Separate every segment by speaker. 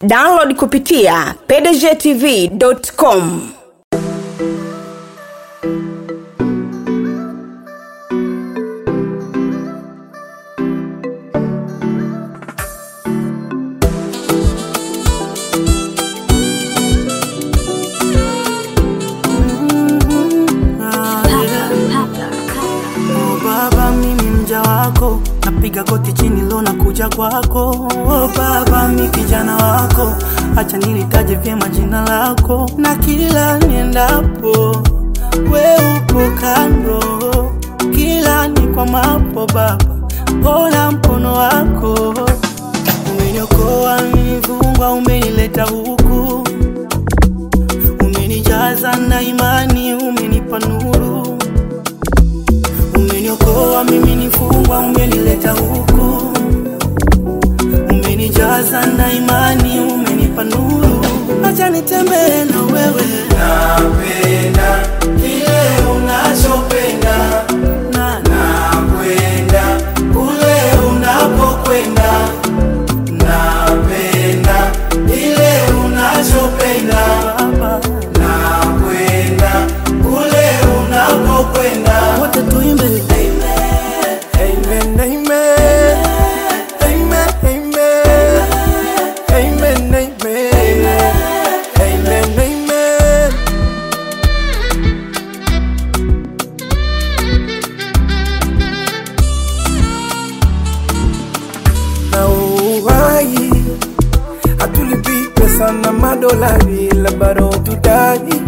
Speaker 1: download kupitia pdgtv.com
Speaker 2: Oh baba, mimi mja wako, napiga goti chini lo na kuja kwako. Oh baba, mi kijana wako, acha nilitaje vyema jina lako, na kila niendapo we upo kando, kila ni kwa mapo baba, ona mkono wako umeniokoa, nilivungwa, umenileta huku, umenijaza na imani, umenipa nuru umeniokoa mimi nifungwa, umenileta huku, umenijaza na imani, umenipa nuru, acha nitembee na wewe. Napenda kile unachopenda na nakwenda kule unapokwenda, napenda ile unachopenda Baba, nakwenda kule unapokwenda, wote tuimbe Amen, amen, amen, amen, amen, amen, amen, amen.
Speaker 3: na uhai hatulipi pesa na madolari la bado tudai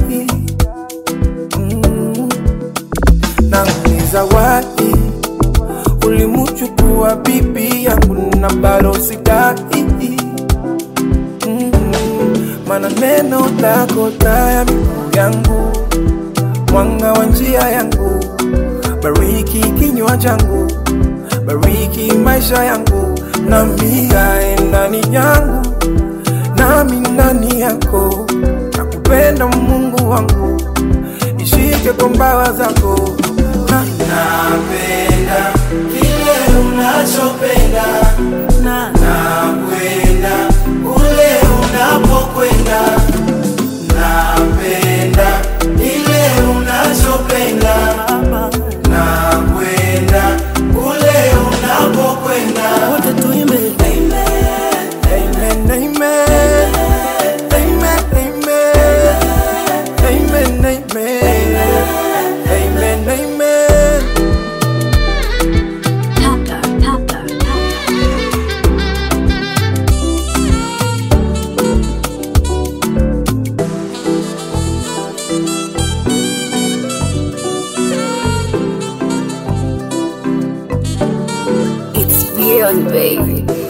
Speaker 3: mm. na ni zawadi ulimuchukua bibi yangu na bado sidai mm. mana neno lako taa ya miguu yangu mwanga wa njia yangu bariki kinywa changu bariki maisha yangu nami kae ndani yangu nami ndani yako nakupenda mungu wangu ishike kwa mbawa zako na,
Speaker 2: Napenda kile unachopenda na nakwenda kule unapokwenda. Napenda ile unachopenda nakwenda kule unapokwenda. Wote tuimbe
Speaker 3: amen, amen, amen, amen, amen, amen, amen, amen.
Speaker 4: It's beyond, baby.